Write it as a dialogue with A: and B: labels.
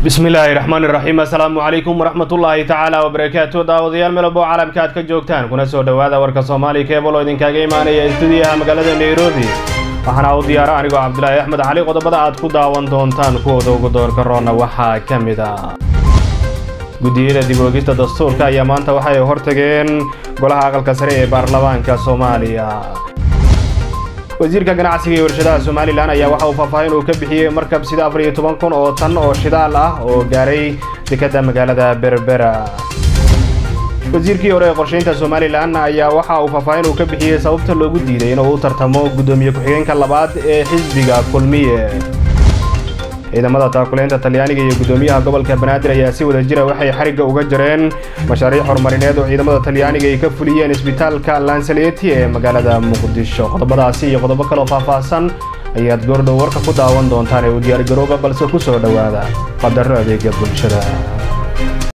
A: bismillaahi raxmaani raxiim assalaamu calaykum waraxmatullaahi tacaala wabarakaatu daawadayaal melabo caalamka aad ka joogtaan kuna soo dhowaada warka soomaali keebal oo idinkaga imaanaya istuudiyaha magaalada nairobi waxaana u diyaara anigoo cabdulaahi axmed cali qodobada aad ku daawan doontaan kuwooda ugu doorka roonna waxaa ka mid a guddiyada dib oogista dastuurka ayaa maanta waxay hortageen golaha aqalka sare ee baarlamaanka soomaaliya wasiirka ganacsiga iyo warshadaha somalilan ayaa waxa uu faahfaahin uu ka bixiyey markab sida afar iyo toban kun oo tan oo shidaal ah oo gaaray dekadda magaalada berbera wasiirkii hore ee qorshaynta somalilan ayaa waxa uu faahfaahin uu ka bixiyey sababta loogu diiday inuu u tartamo guddoomiye ku-xigeenka labaad ee xisbiga kulmiye ciidamada taakuleynta talyaaniga iyo guddoomiyaha gobolka banaadir ayaa si wada jira waxay xarigga uga jareen mashaariic horumarineed oo ciidamada talyaaniga ay ka fuliyeen isbitaalka lansaleti ee magaalada muqdisho qodobadaasi iyo qodobo kaloo faahfaahsan ayaad goordhow warka ku daawan doontaan ee u diyaargarooba balse ku soo dhowaada qadaro adeega bulshada